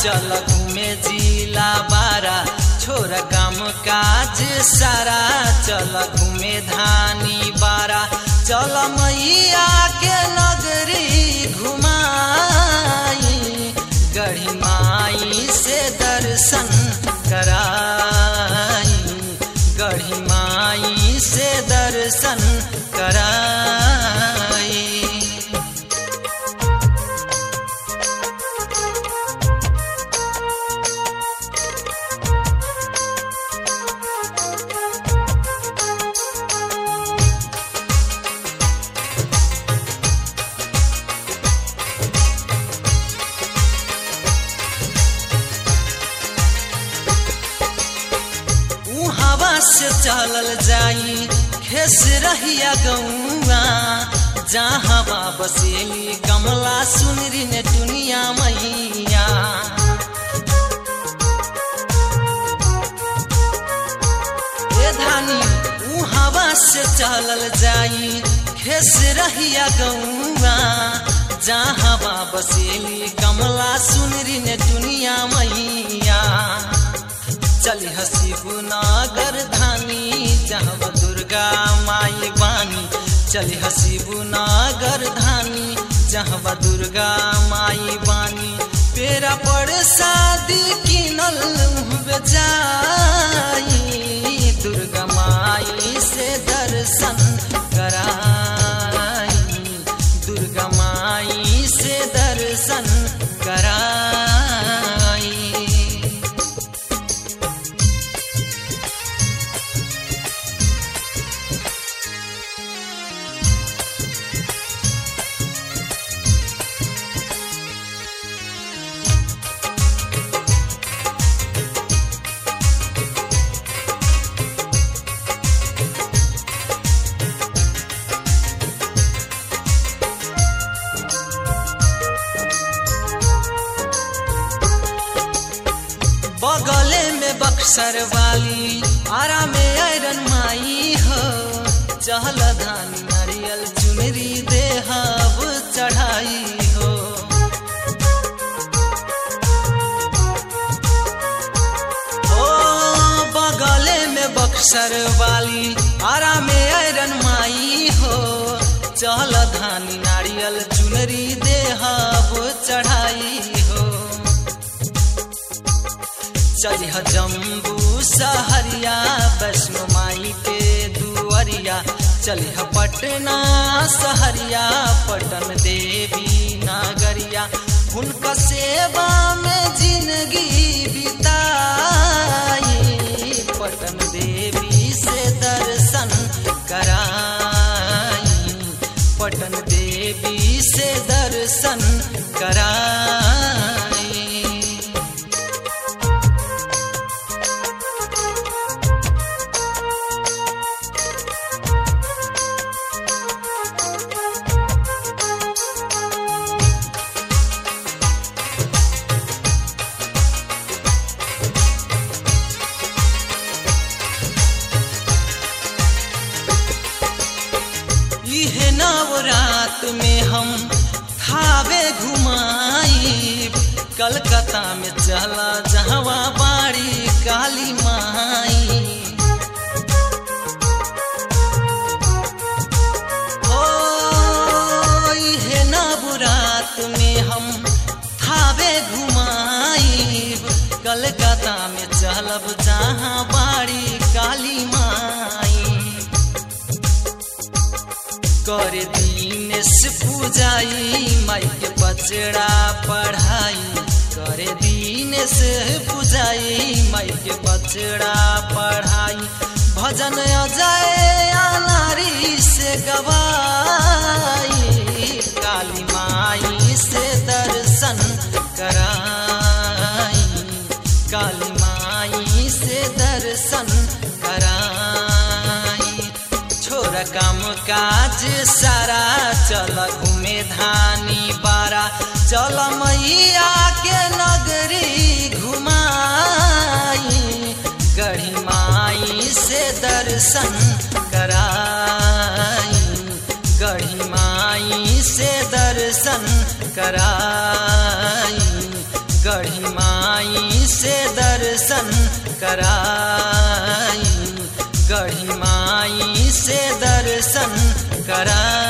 चल घूमे जिला बारा छोर काम काज सारा चल घूमे धानी बारा चल मैया के नगरी घुमाई गढ़ी माई से दर्शन कराई गढ़ी माई से दर्शन कराई ऊ हवा से चलल जाई खेस रहिया गौआ जहाँ बसेली कमला सुनरी ने दुनिया मैया ए धानी ऊ हवा से चलल जाई खेस रहिया गौआ जहाँ बसेली कमला सुनरी ने दुनिया मैया चली हसीबू नागर धानी जहाँ दुर्गा माई बानी चली हसीबू नागर धानी जहाँ दुर्गा माई बानी पेरा पर शादी किनल जाई दुर्गा माई से दर्शन कराई दुर्गा माई से दर्शन कराई बगले में बक्सर वाली आरा में आयरन माई हो चहल धानी नारियल चुनरी देहब चढ़ाई हो ओ बगले में बक्सर वाली आरा में आयरन माई हो चहल धानी नारियल चुनरी देहब चढ़ाई हो चलिह जम्बू सहरिया वैष्णो माई के दुअरिया चलिह पटना सहरिया पटन देवी नागरिया उनका सेवा में जिंदगी बिताई पटन देवी से दर्शन कराई पटन देवी से दर्शन कराई इहे नवरात में हम थावे घुमाई कलकत्ता में चला जहवा बाड़ी काली माई ओ इहे नवरात में हम थावे घुमाई कलकत्ता में चलब जहाँ बाड़ी काली माई कर दीनेश पूजाई माई के बचड़ा पढ़ाई करे दीनेश पूजाई माई के बचड़ा पढ़ाई भजन अजय नारी से गवाई काली माई से दर्शन कराई काली माई से दर्शन कराई छोरा काम काज सारा चल घूमे धानी बारा चल मैया के नगरी घुमाई गढ़ी माई से दर्शन कराई गढ़ी माई से दर्शन कराई गढ़ी माई दर्शन कराई गढ़ी माई से दर्शन कराई